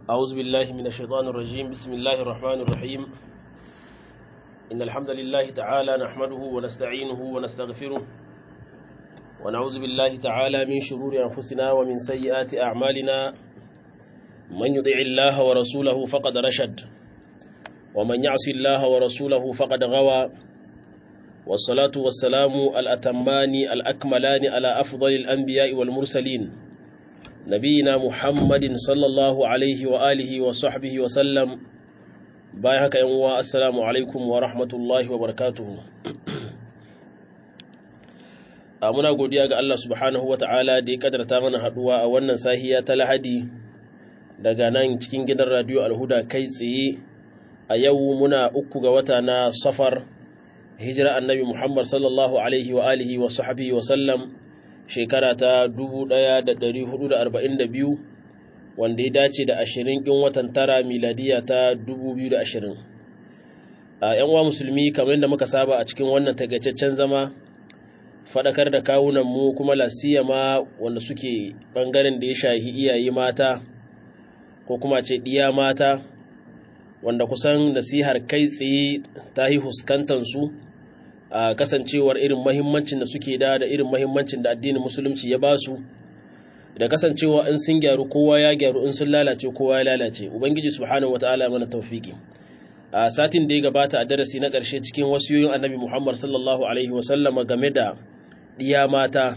أعوذ بالله من الشيطان الرجيم بسم الله الرحمن الرحيم إن الحمد لله تعالى نحمده ونستعينه ونستغفره ونعوذ بالله تعالى من شرور أنفسنا ومن سيئات أعمالنا من يطع الله ورسوله فقد رشد ومن يعص الله ورسوله فقد غوى والصلاة والسلام الأتمان الأكملان على أفضل الأنبياء والمرسلين نبينا محمد صلى الله عليه وآله وصحبه وسلم بايهك ينوى السلام عليكم ورحمة الله وبركاته muna godiya ga Allah subhanahu wa ta'ala da ya kadarta mana haduwa a wannan sahiya ta lahadi daga nan cikin gidan radio alhuda kai tsaye a yau muna uku ga wata na safar hijira annabi Muhammad sallallahu alaihi wa alihi wa sahbihi wa sallam shekara ta 1442 wanda ya dace da 20 ɗin watan tara miladiya ta 2020 a yan uwa musulmi kamar yadda muka saba a cikin wannan tagaitaccen zama faɗakar da kawunan mu kuma lasiyama wanda suke ɓangaren da ya shahi iyaye mata ko kuma ce ɗiya mata wanda kusan nasihar kai tsaye ta yi huskantansu a kasancewar irin mahimmancin da suke da da irin mahimmancin da addinin musulunci ya ba su da kasancewa in sun gyaru kowa ya gyaru in sun lalace kowa ya lalace ubangiji subhanahu wataala mana tawfiki a satin da ya gabata a darasi na ƙarshe cikin wasiyoyin annabi muhammad sallallahu alaihi wasallama game da ɗiya mata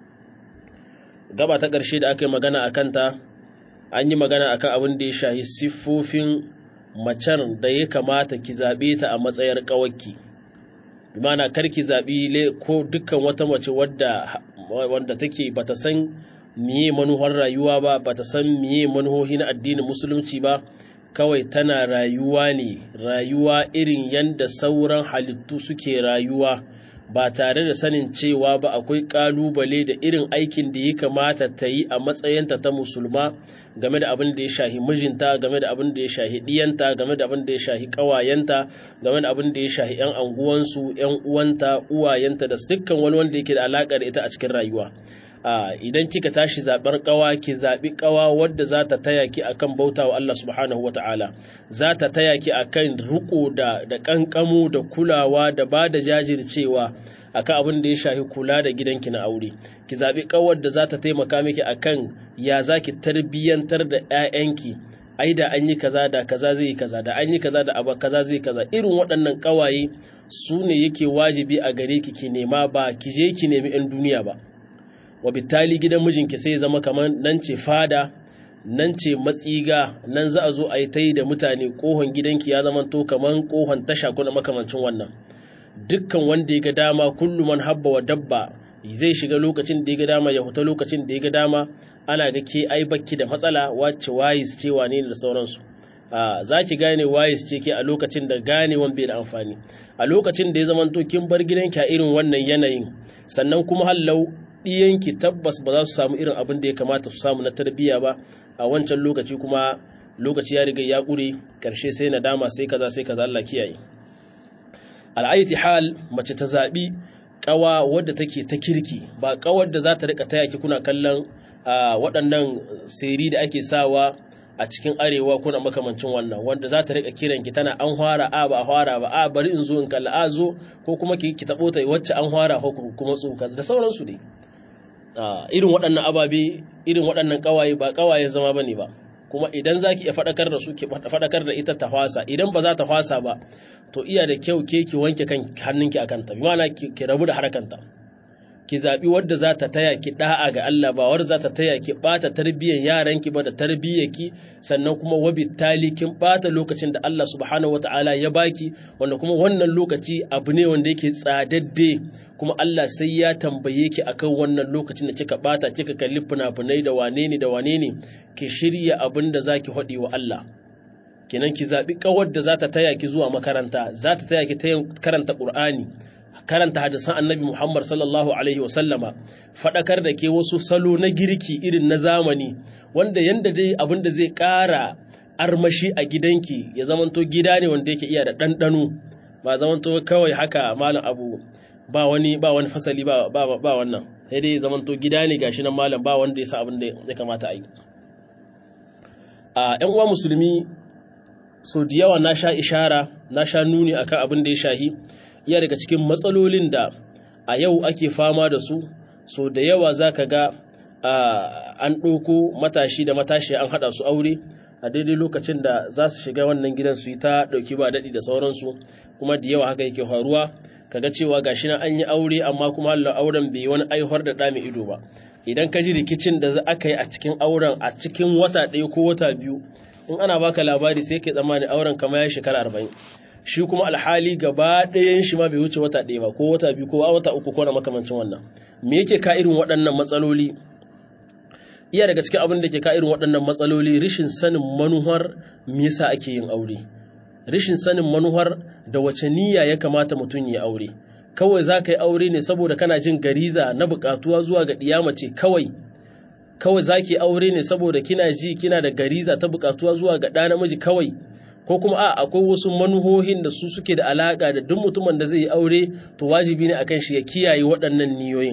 gaba ta ƙarshe da aka yi magana a kanta an yi magana akan abin da ya shahi siffofin macen da ya kamata ki zaɓe ta a matsayar ƙawarki bi mana kar ki zaɓi ko dukkan wata mace wadda wanda take bata san miye manuhar rayuwa ba bata san miye manuhohi na addinin musulunci ba kawai tana rayuwa ne rayuwa irin yanda sauran halittu suke rayuwa ba tare da sanin cewa ba akwai kalubale da irin aikin da ya kamata ta yi a matsayinta ta musulma game da abin da ya shahi mijinta game da abin da ya shahi diyanta game da abin da ya shahi kawayenta game da abin da ya shahi yan anguwansu yan uwanta uwayenta da dukkan wani wanda yake da alaka da ita a cikin rayuwa idan kika tashi zaɓar ƙawa ki zaɓi ƙawa wadda za ta taya ki akan bauta wa Allah subhanahu wa ta'ala za ta taya ki akan riko da da ƙanƙamu da kulawa da ba da jajircewa akan abin da ya shafi kula da gidanki na aure ki zaɓi ƙawar da za ta taimaka miki akan ya za ki tarbiyyantar da 'ya'yanki ai da an yi kaza da kaza zai yi kaza da an yi kaza da abu kaza zai kaza irin waɗannan ƙawaye su ne yake wajibi a gare ki ki nema ba ki je ki nemi 'yan duniya ba wa bitali gidan mijinki sai zama kamar nan ce fada nan ce matsiga nan za a zo a yi ta yi da mutane kohon gidanki ya zama to kamar kohon tasha kuna makamancin wannan dukkan wanda ya ga dama kullum man habba wa dabba zai shiga lokacin da ya ga dama ya huta lokacin da ya ga dama ana ga ke ai bakki da matsala wacce wayis ce wane da sauransu za ki gane wayis ce ke a lokacin da ganewan bai da amfani a lokacin da ya zama to kin bar gidanki a irin wannan yanayin sannan kuma hallau ɗiyanki tabbas ba za su samu irin abin da ya kamata su samu na tarbiyya ba a wancan lokaci kuma lokaci ya riga ya ƙure ƙarshe sai nadama sai kaza sai kaza Allah kiyaye al'ayyati hal mace ta zaɓi ƙawa wadda take ta kirki ba ƙawar da za ta rika taya ki kuna kallon waɗannan seri da ake sawa a cikin arewa kuna makamancin wannan wanda za ta rika kiran ki tana an fara a ba a fara ba a bari in zo in kalla a zo ko kuma ki ki tabo ta wacce an fara ko kuma tsoka da sauransu dai irin waɗannan ababe irin waɗannan ƙawaye ba ƙawayen zama bane ba kuma idan za ki iya faɗakar da su ki faɗakar da ita ta hwasa idan ba za ta hwasa ba to iya da kyau ke ki wanke kan hannunki a kanta bi ma'ana ki rabu da harkanta ki zaɓi wadda za ta taya ki ɗa'a ga Allah ba wadda za ta taya ki ɓata tarbiyyar yaranki ba da tarbiyyarki sannan kuma wabi tali kin ɓata lokacin da Allah subhanahu wata'ala ya baki wanda kuma wannan lokaci abu ne wanda yake tsadadde kuma Allah sai ya tambaye ki akan wannan lokacin da kika ɓata kika kalli fina-finai da wane ne da wane ne ki shirya abin da za ki haɗe wa Allah kenan ki zaɓi ƙawar da za ta taya ki zuwa makaranta za ta taya ki karanta ƙur'ani karanta hadisan annabi Muhammad sallallahu Alaihi wasallama faɗakar da ke wasu salo na girki irin na zamani wanda yanda dai abin da zai ƙara armashi a gidanki ya zamanto gida ne wanda yake iya da ɗanɗano ba zamanto kawai haka malam abu ba wani ba wani fasali ba ba ba wannan sai dai zamanto gida ne gashi nan malam ba wanda ya sa abin da ya kamata a yi a ‘yan uwa musulmi so da yawa na sha ishara na sha nuni akan abin da ya shahi iya daga cikin matsalolin da a yau ake fama da su so da yawa za ka ga an ɗauko matashi da matashi an haɗa su aure a daidai lokacin da za su shiga wannan gidan su yi ta ɗauki ba daɗi da sauransu kuma da yawa haka yake faruwa kaga cewa gashi na an yi aure amma kuma Allah auren bai wani aihuwar da ɗa mai ido ba idan ka ji rikicin da za aka yi a cikin auren a cikin wata ɗaya ko wata biyu in ana baka labari sai kai tsammani auren kama ya shekara arba'in shi kuma alhali gaba ɗayan shi ma bai wuce wata ɗaya ba ko wata biyu ko wata uku ko na makamancin wannan me yake ka irin waɗannan matsaloli iya daga cikin abin da ke ka irin waɗannan matsaloli rishin sanin manuhar me yasa ake yin aure rishin sanin manuhar da wace niyya ya kamata mutum ya aure kawai za ka yi aure ne saboda kana jin gariza na buƙatuwa zuwa ga ɗiyamace kawai kawai za ki aure ne saboda kina ji kina da gariza ta buƙatuwa zuwa ga ɗa namiji kawai ko kuma a akwai wasu manuhohin da su suke da alaƙa da duk mutumin da zai yi aure to wajibi ne akan shi ya kiyaye waɗannan niyoyin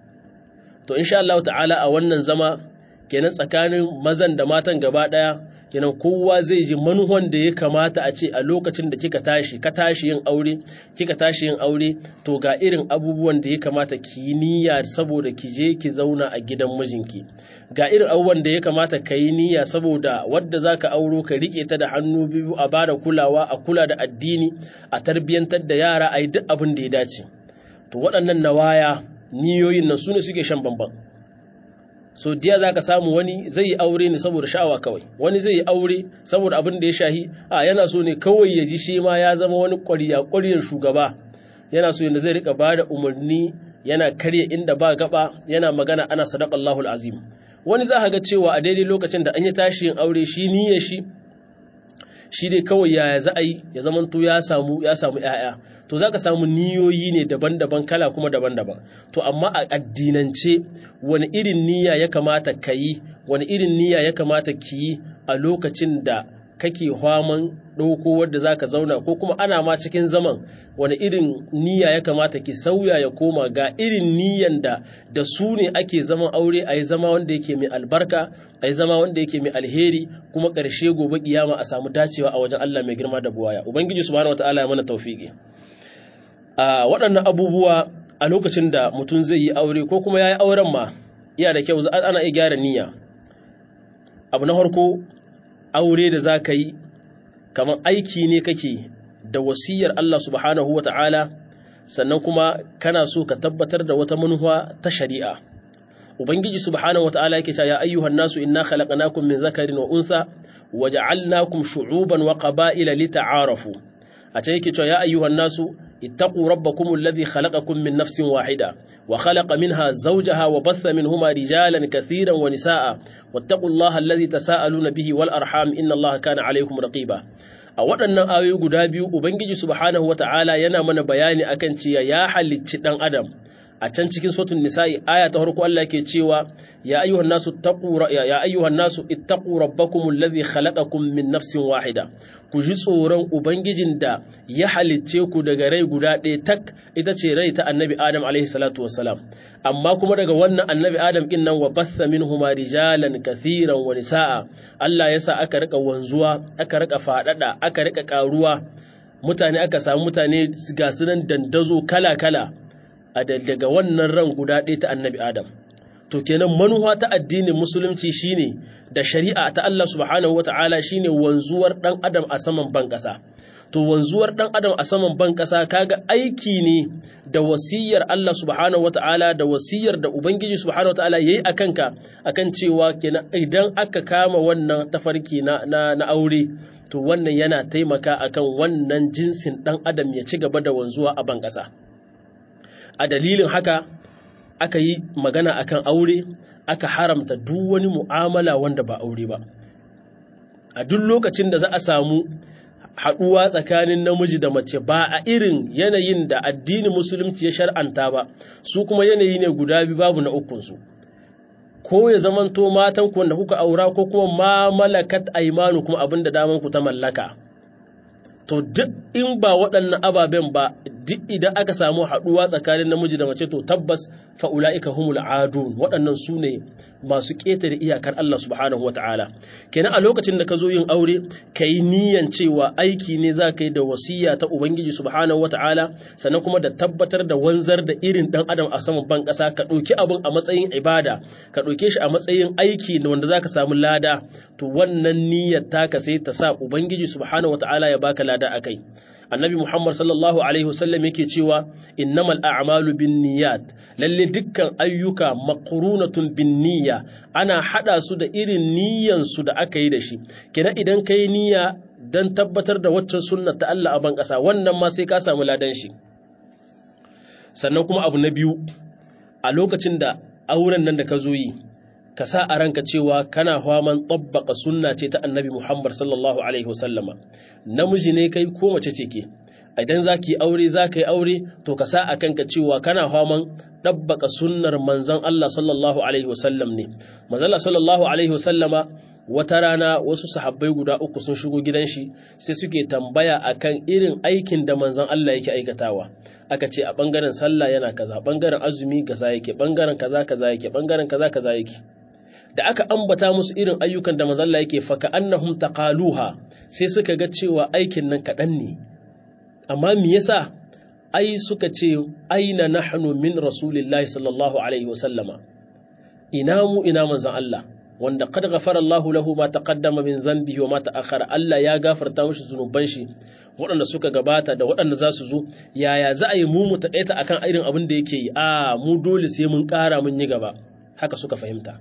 to insha Allah ta'ala a wannan zama kenan tsakanin mazan da matan gaba ɗaya kenan kowa zai ji manuhan da ya kamata a ce a lokacin da kika tashi ka tashi yin aure kika tashi yin aure to ga irin abubuwan da ya kamata ki yi niyya saboda ki je ki zauna a gidan mijinki ga irin abubuwan da ya kamata ka yi niyya saboda wadda zaka auro ka rike ta da hannu biyu a bada kulawa a kula da addini a tarbiyyantar da yara a yi duk abin da ya dace to waɗannan nawaya niyoyin nan su ne suke shan bambam so diya za ka samu wani zai yi aure ne saboda sha'awa kawai wani zai yi aure saboda abin da ya shahi a yana so ne kawai ya ji shi ma ya zama wani ƙwariya ƙwariyar shugaba yana so yadda zai rika ba da umarni yana karya inda ba gaba yana magana ana sadaqallahu azim wani za ga cewa a daidai lokacin da an yi tashi yin aure shi niyyar shi shi dai kawai yaya za a yi ya zamanto ya samu ya samu ƴaƴa to zaka samu niyoyi ne daban-daban kala kuma daban-daban to amma a addinance wani irin niyya ya kamata ka yi wani irin niyya ya kamata ki yi a lokacin da kake hwaman ɗauko wadda za ka zauna ko kuma ana ma cikin zaman wani irin niyya ya kamata ki sauya ya koma ga irin niyyan da da su ne ake zaman aure a yi zama wanda yake mai albarka a yi zama wanda yake mai alheri kuma ƙarshe gobe kiyama a samu dacewa a wajen Allah mai girma da buwaya ubangiji subhanahu wataala ya mana tawfiki a waɗannan abubuwa a lokacin da mutum zai yi aure ko kuma ya yi auren ma iya da kyau ana iya gyara niyya abu na farko aure da za ka yi kamar aiki ne kake da wasiyar Allah subhanahu wa ta'ala sannan kuma kana so ka tabbatar da wata manuwa ta shari'a ubangiji subhanahu wa ta'ala yake cewa ya ayyuhan nasu inna khalaqnakum min zakarin wa unsa wa ja'alnakum shu'uban wa qaba'ila lita'arafu a can yake cewa ya ayyuhan nasu اتقوا ربكم الذي خلقكم من نفس واحدة وخلق منها زوجها وبث منهما رجالا كثيرا ونساء واتقوا الله الذي تساءلون به والأرحام إن الله كان عليكم رقيبا a waɗannan ayoyi guda biyu ubangiji subhanahu wata'ala yana mana bayani akan cewa ya halicci ɗan adam a can cikin sotun nisa'i aya ta farko Allah yake cewa ya ayyuhan nasu taqu ya ayyuhan nasu ittaqu rabbakum alladhi khalaqakum min nafsin wahida ku ji tsoron ubangijin da ya halicce ku daga rai guda ɗaya tak ita ce rai ta annabi adam alaihi salatu wassalam amma kuma daga wannan annabi adam din nan wa batha minhuma rijalan kathiran wa nisaa Allah yasa aka rika wanzuwa aka rika fadada aka rika karuwa mutane aka samu mutane ga sunan dandazo kala kala a daga wannan ran guda ɗaya ta annabi Adam. To kenan manuwa ta addinin musulunci shine da shari'a ta Allah subhanahu wata'ala shine wanzuwar ɗan Adam a saman ban ƙasa. To wanzuwar ɗan Adam a saman ban ƙasa kaga aiki ne da wasiyar Allah subhanahu wata'ala da wasiyar da Ubangiji subhanahu wata'ala yayi a kanka akan cewa kenan idan aka kama wannan tafarki na, na, na aure to wannan yana taimaka akan wannan jinsin ɗan Adam ya ci gaba da wanzuwa a ban ƙasa. a dalilin haka aka yi magana akan aure aka haramta duk wani mu'amala wanda ba aure ba a duk lokacin da za a samu haɗuwa tsakanin namiji da mace ba a irin yanayin da addinin musulunci ya shar'anta ba su kuma yanayi ne guda biyu babu na ukunsu ko ya zamanto matan ku wanda kuka aura ko kuma ma malakat aimanu kuma abin da daman ku ta mallaka to duk in ba waɗannan ababen ba duk idan aka samu haɗuwa tsakanin namiji da mace to tabbas fa ulaika humul adun waɗannan su ne masu ƙetare iyakar Allah subhanahu wataala kenan a lokacin da ka zo yin aure ka yi niyan cewa aiki ne za ka yi da wasiya ta ubangiji subhanahu wataala sannan kuma da tabbatar da wanzar da irin ɗan adam a saman ban ƙasa ka ɗauki abin a matsayin ibada ka ɗauke shi a matsayin aiki wanda za ka samu lada to wannan niyyar taka sai ta sa ubangiji subhanahu wataala ya baka lada akai annabi muhammad sallallahu alaihi wasallam yake cewa innamal a'malu bin niyyat lalle dukkan ayyuka maqrunatun bin niyya ana hada su da irin niyyan su da aka yi da shi kenan idan kai niyya dan tabbatar da waccan sunnar ta Allah a ban kasa wannan ma sai ka samu ladan shi sannan kuma abu na biyu a lokacin da auren nan da ka zo yi ka sa a ranka cewa kana faman tabbaka sunna ce ta annabi Muhammad sallallahu alaihi wasallama namiji ne kai ko mace ce ke idan za ki aure za ka yi aure to ka sa a kanka cewa kana faman tabbaka sunnar manzon Allah sallallahu alaihi wasallam ne manzon Allah sallallahu alaihi wasallama wata rana wasu sahabbai guda uku sun shigo gidan shi sai suke tambaya akan irin aikin da manzon Allah yake aikatawa aka ce a bangaren sallah yana kaza bangaren azumi kaza yake bangaren kaza kaza yake bangaren kaza kaza yake da aka ambata musu irin ayyukan da manzon Allah yake faka annahum taqaluha sai suka ga cewa aikin nan kadan ne amma me yasa ai suka ce aina nahnu min rasulillahi sallallahu alaihi wasallama ina mu ina manzon Allah wanda qad ghafara Allahu lahu ma taqaddama min dhanbihi wa ma ta'akhkhara Allah ya gafarta mishi zunuban shi waɗanda suka gabata da waɗanda za su zo yaya za a yi mu mu taƙaita akan irin abin da yake yi a mu dole sai mun ƙara mun yi gaba haka suka fahimta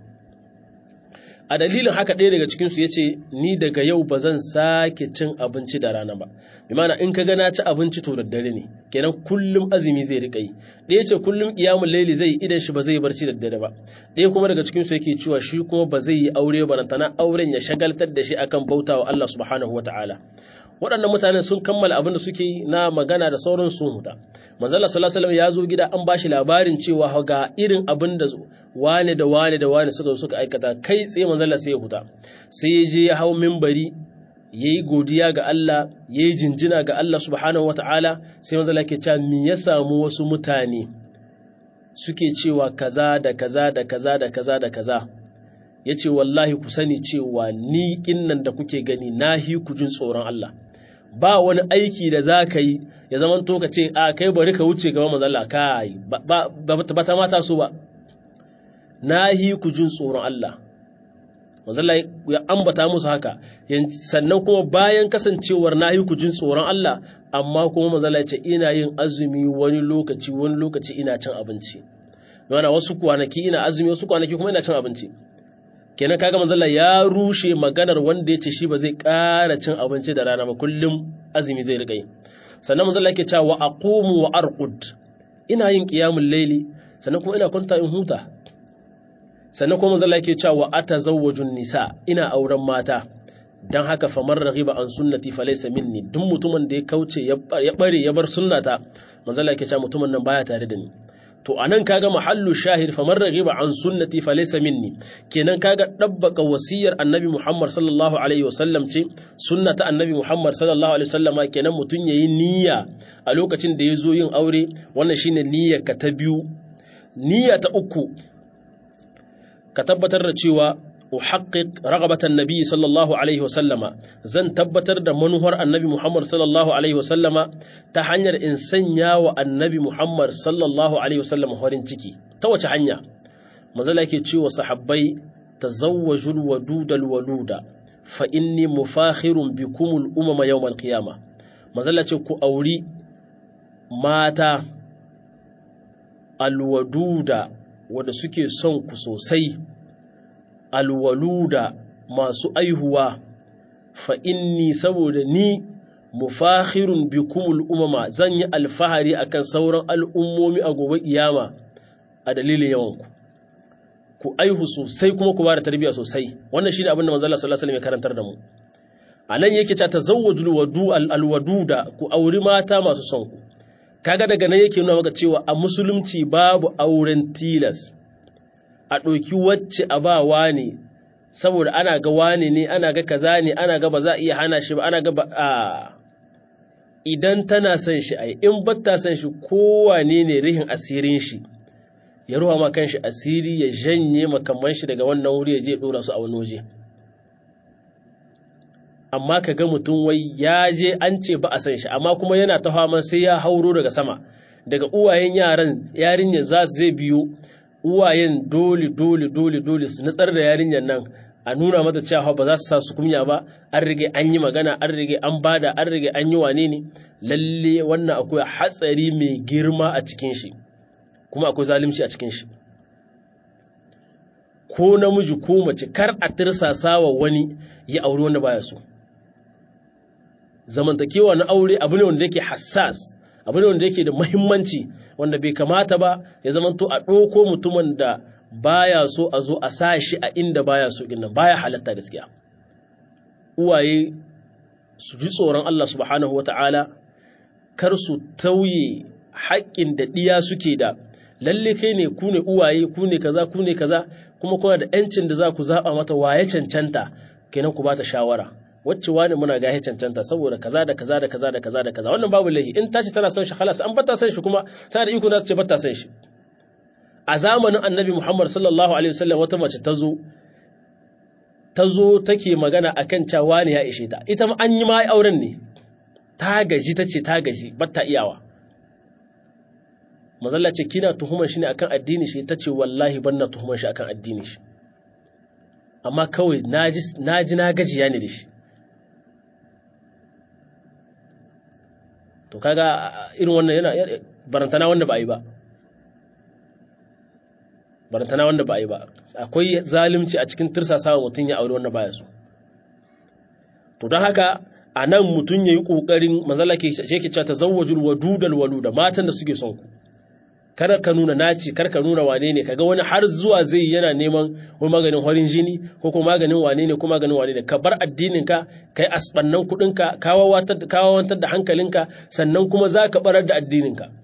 a dalilin haka ɗaya daga cikinsu ya ce ni daga yau ba zan sake cin abinci da rana ba bi mana in ka ga na ci abinci to da dare ne kenan kullum azumi zai riƙa yi ɗaya ce kullum ƙiyamun laili zai idan shi ba zai barci da dare ba ɗaya kuma daga cikinsu yake cewa shi kuma ba zai yi aure ba tana auren ya shagaltar da shi akan bautawa Allah subhanahu wataala waɗannan mutanen sun kammala abin da suke yi na magana da sauran sun huta manzala sallallahu alaihi ya zo gida an bashi labarin cewa ga irin abin da wane da wane da wane suka suka aikata kai tsaye manzala sai ya huta sai ya je ya hau minbari yayi godiya ga Allah yayi jinjina ga Allah subhanahu wataala sai manzala ke cewa me ya samu wasu mutane suke cewa kaza da kaza da kaza da kaza da kaza yace wallahi ku sani cewa ni kinnan da kuke gani nahi ku jin tsoron Allah ba wani aiki da za ka yi ya zama to ka ce a kai bari ka wuce gaba mazalla kai ba ta mata so ba na yi ku jin tsoron Allah mazalla ya ambata musu haka sannan kuma bayan kasancewar na yi ku jin tsoron Allah amma kuma mazalla ya ce ina yin azumi wani lokaci wani lokaci ina cin abinci yana wasu kwanaki ina azumi wasu kwanaki kuma ina cin abinci kenan kaga manzalla ya rushe maganar wanda ya ce shi ba zai ƙara cin abinci da rana ba kullum azumi zai riƙa yi sannan manzalla yake cewa wa aqumu wa arqud ina yin qiyamul layli sannan kuma ina kwanta in huta sannan kuma manzalla yake cewa wa atazawwajun nisa ina auren mata dan haka famar raghiba an sunnati falaysa minni duk mutumin da ya kauce ya bare ya bar sunnata manzalla yake cewa mutumin nan baya tare da ni to anan kaga mahallu shahid famar raghiba an sunnati falaysa minni kenan kaga dabbaka wasiyar annabi Muhammad sallallahu alaihi wasallam ce sunnata annabi Muhammad sallallahu alaihi wasallama kenan mutun yayi niyya a lokacin da yazo yin aure wannan shine niyyar ka ta biyu niyya ta uku ka tabbatar da cewa uhaqqiq raghabatan nabi sallallahu alaihi wasallama zan tabbatar da manuhar annabi Muhammad sallallahu alaihi wasallama ta hanyar in sanya wa annabi Muhammad sallallahu alaihi wasallama farin ciki ta wace hanya manzala yake cewa sahabbai tazawwajul wadudal waluda fa inni mufakhirun bikumul umama yawmal qiyama manzala ce ku auri mata alwaduda wanda suke son ku sosai alwaluda masu aihuwa fa inni saboda ni mufakhirun bikumul umama zan yi alfahari akan sauran al'ummomi a gobe kiyama a dalilin yawanku ku aihu sosai kuma ku bada tarbiyya sosai wannan shine abin da manzo Allah sallallahu alaihi wasallam ya karantar da mu anan yake cewa tazawwajul wadu alwaduda ku auri mata masu son ku kaga daga nan yake nuna maka cewa a musulunci babu auren tilas a ɗauki wacce a ba wane saboda ana ga wane ne ana ga kaza ne ana ga ba za a iya hana shi ba ana ga ba a idan tana son shi ai in batta son shi kowane ne rihin asirin shi ya ruwa ma kanshi asiri ya janye makamman shi daga wannan wuri ya je dora su a wani waje amma ka ga mutum wai ya je an ce ba a san shi amma kuma yana ta faman sai ya hauro daga sama daga uwayen yaran yarinyar za su zai biyo uwayen dole dole dole dole su nutsar da yarinyar nan a nuna mata cewa ba za su sa su kunya ba an rige an yi magana an rige an bada an rige an yi wane ne lalle wannan akwai hatsari mai girma a cikin shi kuma akwai zalunci a cikin shi ko namiji ko mace kar a tirsasa wa wani ya auri wanda baya so zamantakewa na aure abu ne wanda yake hassas abu ne wanda yake da muhimmanci wanda bai kamata ba ya zamanto a ɗauko mutumin da baya so a zo a sa shi a inda baya so ɗin nan baya halatta gaskiya uwaye su ji tsoron Allah subhanahu wata'ala kar su tauye haƙƙin da ɗiya suke da lalle kai ne ku ne uwaye ku ne kaza ku ne kaza kuma kuna da ‘yancin da za ku zaɓa mata waye cancanta kenan ku ba ta shawara wacce wani muna gahe cancanta saboda kaza da kaza da kaza da kaza da kaza wannan babu laihi in tace tana son shi halas an bata son shi kuma tana da iko na ce bata son shi a zamanin annabi Muhammad sallallahu alaihi wasallam wata mace ta zo ta zo take magana akan cewa ne ya ishe ta ita an yi ma auren ne ta gaji ta ce ta gaji bata iyawa mazalla ce kina tuhumar shi ne akan addini shi ta ce wallahi ban na tuhumar shi akan addini shi amma kawai na ji na gajiya ne da shi to kaga irin wannan yana barantana wanda ba a yi ba barantana wanda ba a yi ba akwai zalunci a cikin tirsasawa mutum ya aure wanda baya so to don haka a nan mutum ya yi ƙoƙarin mazala ke ce ke cewa ta zawajul wadudal waluda matan da suke son ku kada ka nuna naci kar ka nuna wane ne kaga wani har zuwa zai yana neman wani maganin horin jini ko kuma maganin wane ne ko maganin wane ne ka bar addinin ka kai asbannan kudin ka kawawantar da hankalinka sannan kuma za ka barar da addinin ka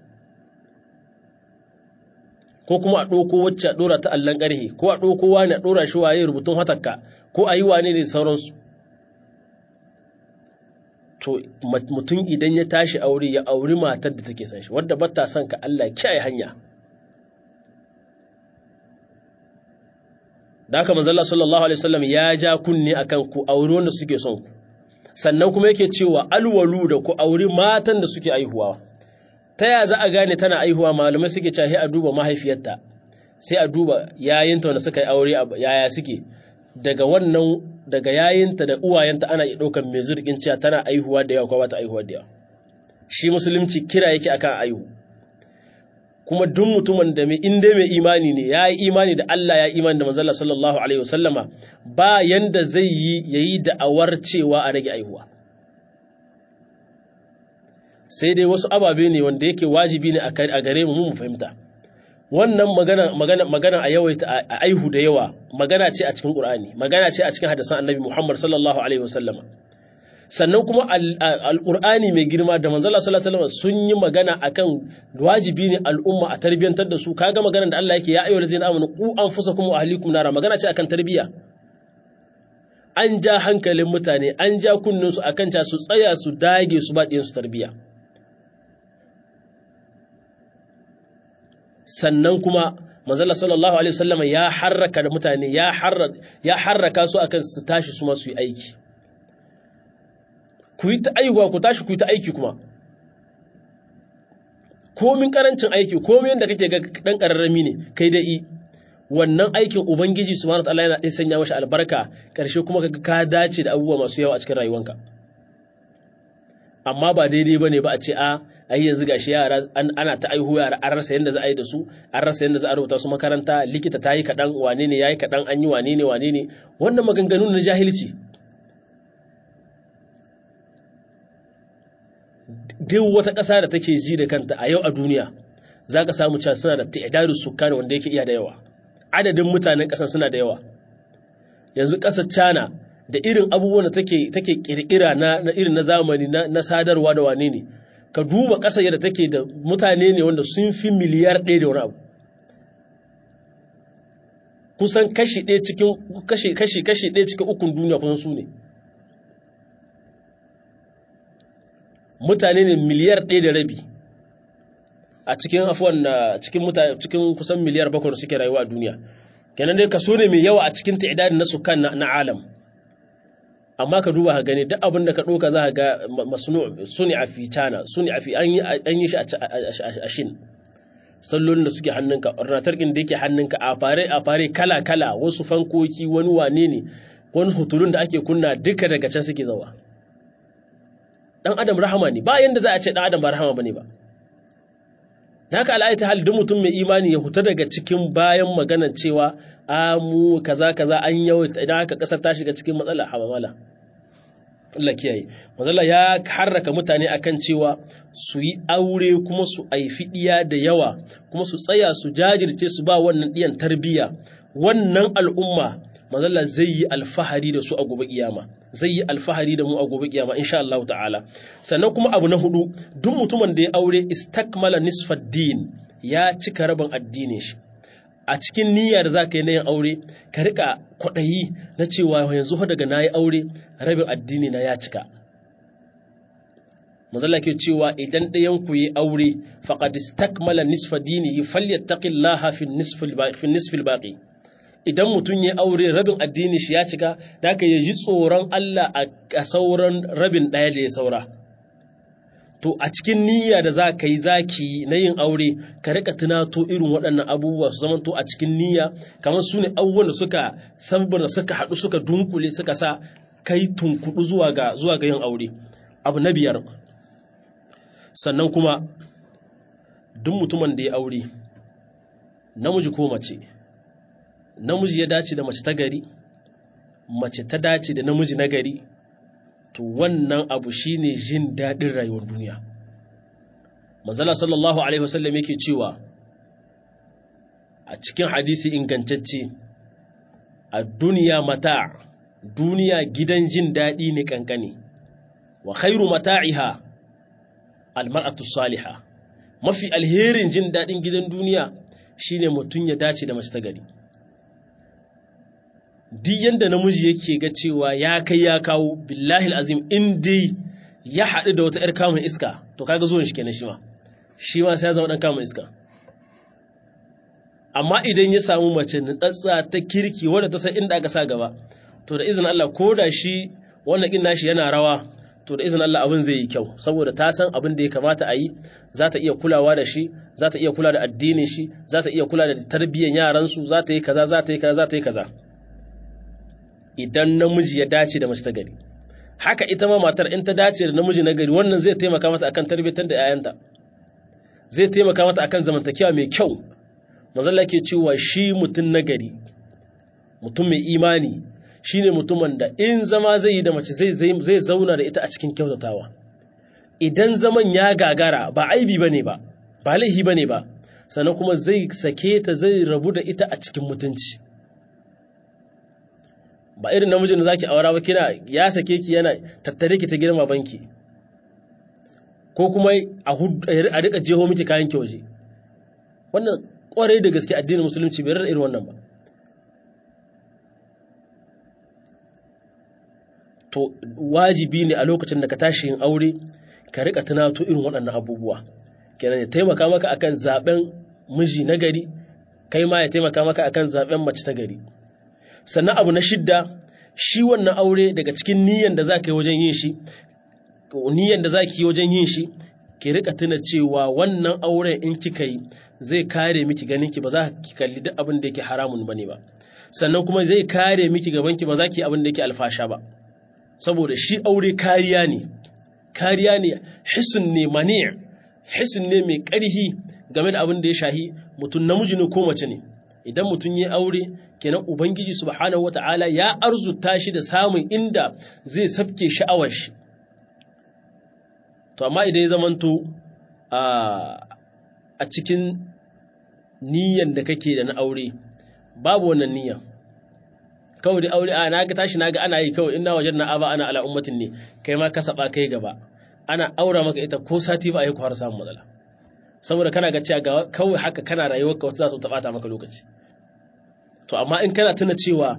ko kuma a ɗauko wacce a ɗora ta allon ƙarhe ko a ɗauko wani a ɗora shi waye rubutun hatakka ko a yi wane ne sauransu to mutum idan ya tashi aure ya auri matar da take son shi wadda ba ta son ka Allah kiyaye hanya da haka manzalla sallallahu alaihi wasallam ya ja kunne akan ku auri wanda suke son ku sannan kuma yake cewa alwalu da ku auri matan da suke aihuwa ta ya za a gane tana aihuwa malamai suke cewa a duba mahaifiyarta sai a duba yayinta wanda suka yi aure yaya suke daga wannan daga yayinta da uwayenta ana iya ɗaukar mai zurgin cewa tana aihuwa da yawa ko ba ta aihuwa da yawa shi musulunci kira yake akan aihu kuma duk mutumin da mai inda mai imani ne ya yi imani da Allah ya imani da manzala sallallahu alaihi wasallama ba yanda zai yi yayi da'awar cewa a rage aihuwa sai dai wasu ababe ne wanda yake wajibi ne a gare mu mu fahimta wannan magana magana magana a yawaita a aihu da yawa magana ce a cikin Qur'ani magana ce a cikin hadisan Annabi Muhammad sallallahu alaihi wasallam sannan kuma al-Qur'ani mai girma da manzo Allah sallallahu alaihi wasallam sun yi magana akan wajibi ne al'umma a tarbiyantar da su kaga maganar da Allah yake ya ayyuhal ladzina amanu qu anfusakum wa ahlikum nara magana ce akan tarbiya an ja hankalin mutane an ja kunnin su akan ta su tsaya su dage su ba su tarbiya sannan kuma manzala sallallahu alaihi wasallam ya harraka da mutane ya harraka ya harraka su akan su tashi su ma su yi aiki ku yi ta aiwa ku tashi ku yi ta aiki kuma komin karancin aiki komin yadda kake ga dan kararrami ne kai da i wannan aikin ubangiji subhanahu wataala yana ɗin sanya mashi albarka ƙarshe kuma kaga ka dace da abubuwa masu yawa a cikin rayuwanka amma ba daidai bane ba a ce a ai yanzu gashi yara ana ta aihu yara an rasa yadda za a yi da su an rasa yadda za a rubuta su makaranta likita ta yi kaɗan wane ne ya yi kaɗan an yi wane ne wane ne wannan maganganu na jahilci duk wata ƙasa da take ji da kanta a yau a duniya za ka samu cewa suna da ta'idadu sukani wanda yake iya da yawa adadin mutanen ƙasar suna da yawa yanzu ƙasar China da irin abubuwan da take take kirkira na, na irin na zamani na, na sadarwa da wane ne ka duba ƙasar yadda take da mutane ne wanda sun fi miliyar ɗaya da wani abu kusan kashi ɗaya cikin kashi kashi kashi ɗaya cikin ukun duniya kusan su ne mutane ne miliyar ɗaya da rabi a cikin afuwan cikin mutane cikin kusan miliyar bakwai suke rayuwa a duniya kenan dai kaso ne mai yawa a cikin ta'idadin na sukan na alam amma ka duba ka gani duk abin da ka ɗauka za ka ga masnu suni a fi cana suni a fi an yi shi a shin sallolin da suke hannunka ornatarkin da yake hannunka a fare a fare kala kala wasu fankoki wani wane ne wani hutulun da ake kunna duka daga can suke zawa dan adam rahama ne ba yanda za a ce dan adam ba rahama bane ba da haka al'aita hal duk mutum mai imani ya huta daga cikin bayan maganar cewa a mu kaza kaza an yawaita idan haka kasar ta shiga cikin matsala habamala Allah kiyaye mazalla ya harraka mutane akan cewa su yi aure kuma su aifi diya da yawa kuma su tsaya su jajirce su ba wannan diyan tarbiyya wannan al'umma mazalla zai yi alfahari da su a gobe kiyama zai yi alfahari da mu a gobe kiyama insha Allah ta'ala sannan kuma abu na hudu duk mutumin da ya aure istakmala nisfad din ya cika rabin addinin shi a cikin niyya da za ka yi na yin aure ka rika kwaɗayi na cewa yanzu daga na yi aure rabin addini na ya cika mazala ke cewa idan ɗayan ku yi aure faqad istakmala nisfa dinihi falyattaqillaha fi nisfil baqi idan mutum ya aure rabin addini shi ya cika da ka ji tsoron Allah a sauran rabin ɗaya da ya saura to a cikin niyya da za ka yi zaki na yin aure ka rika tunato irin waɗannan abubuwa su zama to a cikin niyya kamar su ne abubuwan da suka sabbin suka haɗu suka dunkule suka sa kai tunkuɗu zuwa ga zuwa ga yin aure abu na biyar sannan kuma duk mutumin da ya aure namiji ko mace namiji ya dace da mace ta gari mace ta dace da namiji na gari to wannan abu shine jin daɗin rayuwar duniya manzala sallallahu alaihi wasallam yake cewa a cikin hadisi ingantacce a duniya mata duniya gidan jin daɗi ne kankane wa khairu mata'iha almar'atu salihah mafi alherin jin daɗin gidan duniya shine mutum ya dace da mace ta gari duk yanda namiji yake ga cewa ya kai ya kawo billahi azim in dai ya haɗu da wata 'yar kamun iska to kaga zuwan shi kenan shi ma shi ma sai ya zama ɗan kamun iska amma idan ya samu mace nutsatsa ta kirki wadda ta san inda aka sa gaba to da izinin Allah ko da shi wannan kin nashi yana rawa to da izinin Allah abin zai yi kyau saboda ta san abin da ya kamata a yi za ta iya kulawa da shi za ta iya kula da addinin shi za ta iya kula da tarbiyyar yaransu za ta yi kaza za ta yi kaza za ta yi kaza idan namiji ya dace da mace ta gari haka ita ma matar in ta dace da namiji na gari wannan zai taimaka mata akan tarbiyyar da 'ya'yanta zai taimaka mata akan zamantakewa mai kyau mazalla ke cewa shi mutum na gari mutum mai imani shine mutumin da in zama zai yi da mace zai zauna da ita a cikin kyautatawa idan zaman ya gagara ba aibi bane ba ba laihi bane ba sannan kuma zai sake ta zai rabu da ita a cikin mutunci ba irin namijin da zaki aura ba kina ya sake ki yana tattare ki ta girma banki ko kuma a rika jeho miki kayan ki waje wannan kwarai da gaske addinin musulunci bai rarra irin wannan ba to wajibi ne a lokacin da ka tashi yin aure ka rika tunato irin waɗannan abubuwa kenan ya taimaka maka akan zaben miji na gari kai ma ya taimaka maka akan zaben mace ta gari sannan abu na shidda shi wannan aure daga cikin niyyar da za ka yi wajen yin shi niyyar da za ki yi wajen yin shi ki rika tuna cewa wannan auren in kika yi zai kare miki ganin ki ba za ki kalli duk abin da yake haramun bane ba sannan kuma zai kare miki gaban ki ba za ki yi abin da yake alfasha ba saboda shi aure kariya ne kariya ne hisun ne mani hisun ne mai ƙarhi game da abin da ya shahi mutum namiji ne ko mace ne idan mutum ya aure kenan ubangiji subhanahu wata'ala ya arzuta shi da samun inda zai sabke sha'awar shi to amma idan ya zamanto a cikin niyyar da kake da na aure babu wannan niyyar kawai da aure a naga tashi naga ana yi kawai ina wajen na aba ana ala ummatin ne kai ma ka saba kai gaba ana aura maka ita ko sati ba a yi har samun matsala saboda kana ga cewa kawai haka kana rayuwar ka wata za su taɓata maka lokaci to amma in kana tuna cewa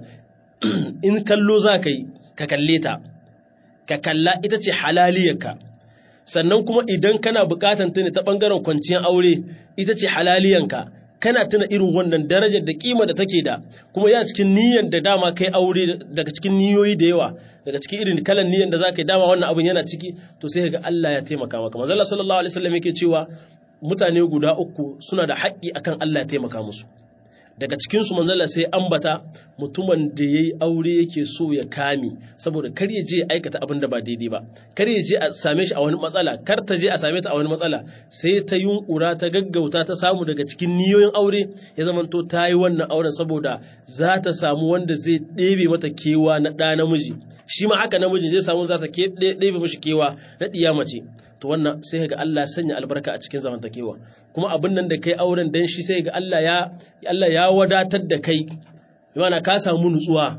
in kallo za ka yi ka kalle ta ka kalla ita ce halaliyarka sannan kuma idan kana bukatan ta ne ta bangaren kwanciyar aure ita ce halaliyanka kana tuna irin wannan darajar da kima da take da kuma ya cikin niyyar da dama kai aure daga cikin niyoyi da yawa daga cikin irin kalan niyyar da zaka yi dama wannan abin yana ciki to sai ga Allah ya taimaka maka manzo Allah sallallahu alaihi wasallam yake cewa mutane guda uku suna da haƙƙi akan Allah ya taimaka musu daga cikinsu manzala sai ambata mutumin da ya yi aure yake so ya kame saboda kar ya je aikata abin da ba daidai ba kar ya je a same shi a wani matsala kar ta je a same ta a wani matsala sai ta yunkura ta gaggauta ta samu daga cikin niyoyin aure ya zamanto ta yi wannan auren saboda za ta samu wanda zai ɗebe mata kewa na ɗa namiji shi ma haka namiji zai samu za ta ɗebe mashi kewa na ɗiya mace to wannan sai ga Allah sanya albarka a cikin zamantakewa kuma abin nan da kai auren dan shi sai ga Allah ya Allah ya wadatar da kai yana ka samu nutsuwa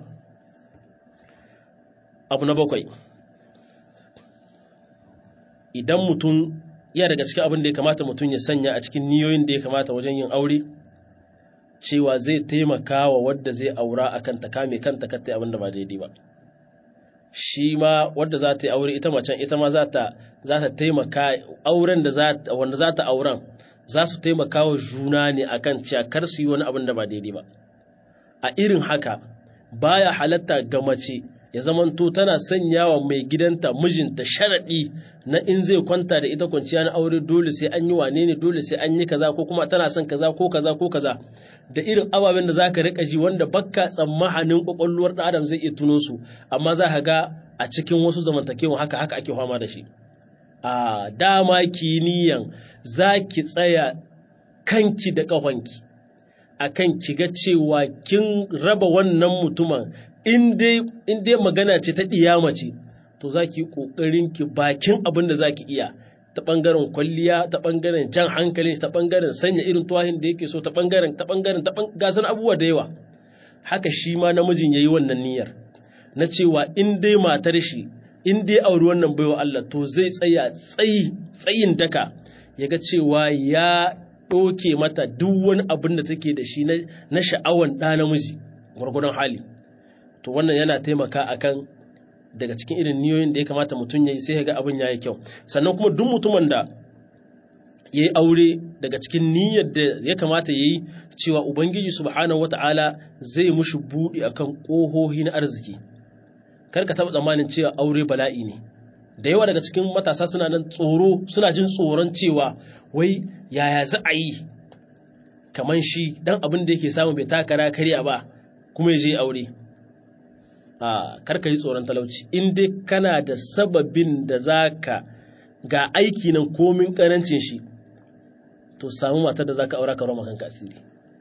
abu na bakwai idan mutum ya daga cikin abin da ya kamata mutum ya sanya a cikin niyoyin da ya kamata wajen yin aure cewa zai taimaka wa wadda zai aura akan ta kame kanta kanta abin da ba daidai ba shi ma wadda za ta yi aure ita macen ita ma za ta taimaka auren da wanda za ta auren za su taimaka wa juna ne akan cewa kar su yi wani abin da ba daidai ba a irin haka baya halatta ga mace ya zamanto tana sanya wa mai gidanta mijinta sharaɗi na in zai kwanta da ita kwanciya na aure dole sai an yi wane ne dole sai an yi kaza ko kuma tana son kaza ko kaza ko kaza da irin ababen da za ka riƙa ji wanda bakka tsammahanin ƙwaƙwalwar ɗan adam zai iya tuno su amma za ka ga a cikin wasu zamantakewa haka haka ake fama da shi a dama kiniyan za ki tsaya kanki da ƙahonki akan ki ga cewa kin raba wannan mutumin in dai magana ce ta ɗiyama ce to za ki yi ƙoƙarin ki bakin abin da za ki iya ta ɓangaren kwalliya ta ɓangaren jan hankalin ta ɓangaren sanya irin tuwahin da yake so ta ɓangaren ta ɓangaren ta gasar abubuwa da yawa haka shi ma namijin ya yi wannan niyyar na cewa in dai matar shi in dai auri wannan baiwa Allah to zai tsaya tsayi tsayin daka ya ga cewa ya ɗoke mata duk wani abin da take da shi na sha'awan ɗa namiji gwargwadon hali to wannan yana taimaka akan daga cikin irin niyoyin da ya kamata mutum ya yi sai ga abin ya yi kyau sannan kuma duk mutumin da ya yi aure daga cikin niyyar da ya kamata ya yi cewa ubangiji subhanahu wata'ala zai mushi buɗe akan ƙohohi na arziki kar ka taɓa tsammanin cewa aure bala'i ne da yawa daga cikin matasa suna nan tsoro suna jin tsoron cewa wai yaya za a yi kamar shi dan abin da yake samu bai takara karya ba kuma ya je aure a karka yi tsoron talauci in dai kana da sababin da zaka ga aiki nan komin karancin shi to samu matar da zaka aura ka roma kanka asiri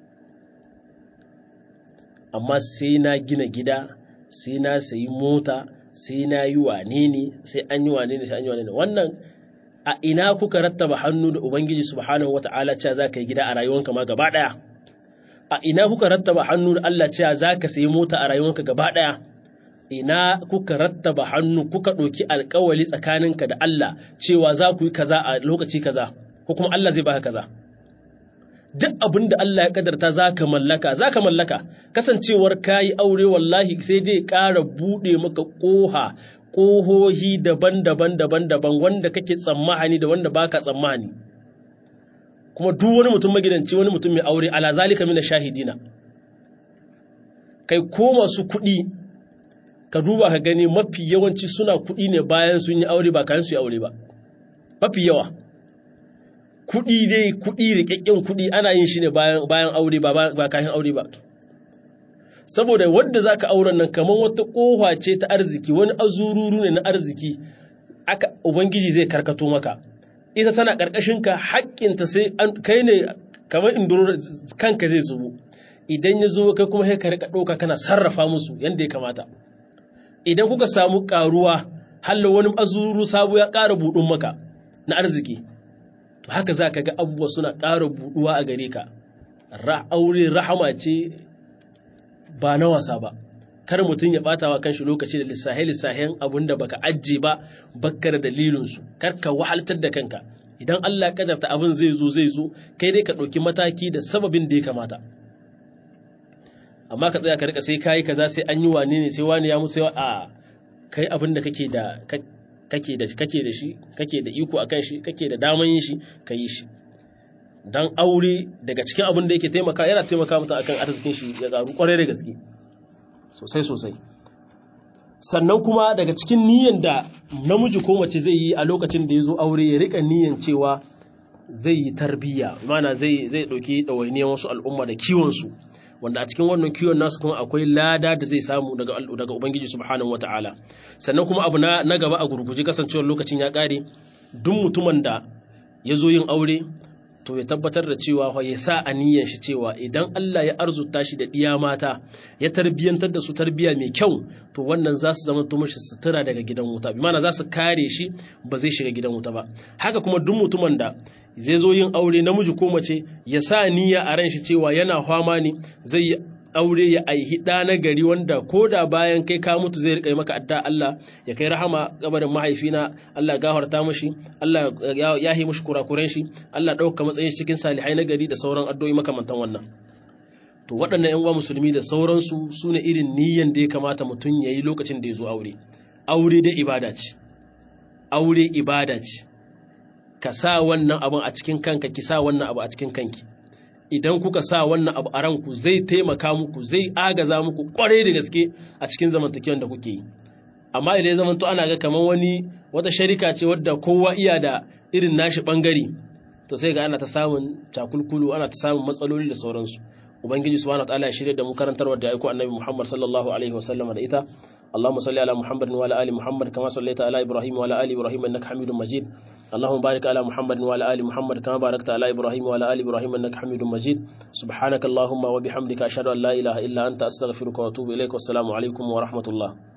amma sai na gina gida sai na sayi mota sai na yi wane ne sai an yi wane ne sai an yi wane ne wannan a ina kuka rattaba hannu da ubangiji subhanahu wata'ala cewa za ka yi gida a rayuwanka ma gaba ɗaya a ina kuka rattaba hannu da Allah cewa za ka sayi mota a rayuwanka gaba ɗaya ina kuka rattaba hannu kuka ɗauki alkawali tsakaninka da Allah cewa za ku yi kaza a lokaci kaza ko kuma Allah zai baka kaza duk abin da Allah ya kadarta za ka mallaka za ka mallaka kasancewar ka yi aure wallahi sai dai ƙara buɗe maka ƙoha ƙohohi daban-daban daban-daban wanda kake tsammani da wanda baka tsammani kuma duk wani mutum magidanci wani mutum mai aure ala zalika mina shahidina kai ko masu kuɗi ka duba ka gani mafi yawanci suna kuɗi ne bayan sun yi aure ba kayan su yi aure ba mafi yawa kuɗi dai kuɗi riƙaƙƙen kuɗi ana yin shi ne bayan aure ba kayan aure ba saboda wadda za ka auren nan kamar wata ƙofa ce ta arziki wani azururu ne na arziki aka ubangiji zai karkato maka ita tana ƙarƙashinka haƙƙinta sai kai ne kamar indoro kanka zai zubo idan ya zo kai kuma sai ka rika ɗauka kana sarrafa musu yadda ya kamata idan kuka samu ƙaruwa halla wani azururu sabo ya ƙara buɗun maka na arziki to haka za ka ga abubuwa suna ƙara buɗuwa a gare ka aure rahama ce ba na wasa ba kar mutum ya ɓata wa kanshi lokaci da lissahe lissahen abin da baka ajiye ba bakka da dalilinsu kar ka wahaltar da kanka idan Allah ya kadarta abin zai zo zai zo kai dai ka ɗauki mataki da sababin da ya kamata amma ka tsaya ka rika sai kayi kaza sai an yi wane ne sai wani ya musu a kai abin da kake da kake da kake da shi kake da iko akan shi kake da daman yin shi ka yi shi dan aure daga cikin abin da yake taimaka yana taimaka mutum akan arzikin shi ya karu kwarai da gaske sosai sosai sannan kuma daga cikin niyyar da namiji ko mace zai yi a lokacin da ya zo aure ya rika niyyar cewa zai yi tarbiyya mana zai zai dauki ɗawainiyar wasu al'umma da kiwon su wanda a cikin wannan kiwon nasu kuma akwai lada da zai samu daga daga ubangiji subhanahu wataala sannan kuma abu na na gaba a gurguje kasancewar lokacin ya kare duk mutumin da ya zo yin aure to ya tabbatar da cewa ya sa aniyan shi cewa idan Allah ya arzuta shi da ɗiya mata ya tarbiyyantar da su tarbiyya mai kyau to wannan za su zama to mashi sutura daga gidan wuta bi mana za su kare shi ba zai shiga gidan wuta ba haka kuma duk mutumin da zai zo yin aure namiji ko mace ya sa niyya a ran shi cewa yana fama ne zai yi aure ya aihi ɗa na gari wanda ko da bayan kai ka mutu zai riƙa maka adda Allah ya kai rahama kabarin mahaifina Allah gafarta mashi Allah ya yi mashi kurakuren shi Allah ɗauka matsayin shi cikin salihai na gari da sauran addu'o'i makamantan wannan to waɗannan ƴan uwa musulmi da sauransu su ne irin niyyan da ya kamata mutum ya yi lokacin da ya zo aure aure da ibada ce aure ibada ce ka sa wannan abin a cikin kanka ki sa wannan abu a cikin kanki idan kuka sa wannan abu a ranku zai taimaka muku zai agaza muku kwarai da gaske a cikin zamantakewan da kuke yi amma idan ya zamanto ana ga kamar wani wata sharika ce wadda kowa iya da irin nashi bangare to sai ga ana ta samun cakulkulu ana ta samun matsaloli da sauransu ubangiji subhanahu wataala ya shirya da mu karantarwar da aiko annabi muhammad sallallahu alaihi wasallam da ita اللهم صل على محمد وعلى ال محمد كما صليت على ابراهيم وعلى ال ابراهيم انك حميد مجيد اللهم بارك على محمد وعلى ال محمد كما باركت على ابراهيم وعلى ال ابراهيم انك حميد مجيد سبحانك اللهم وبحمدك اشهد ان لا اله الا انت استغفرك واتوب اليك والسلام عليكم ورحمه الله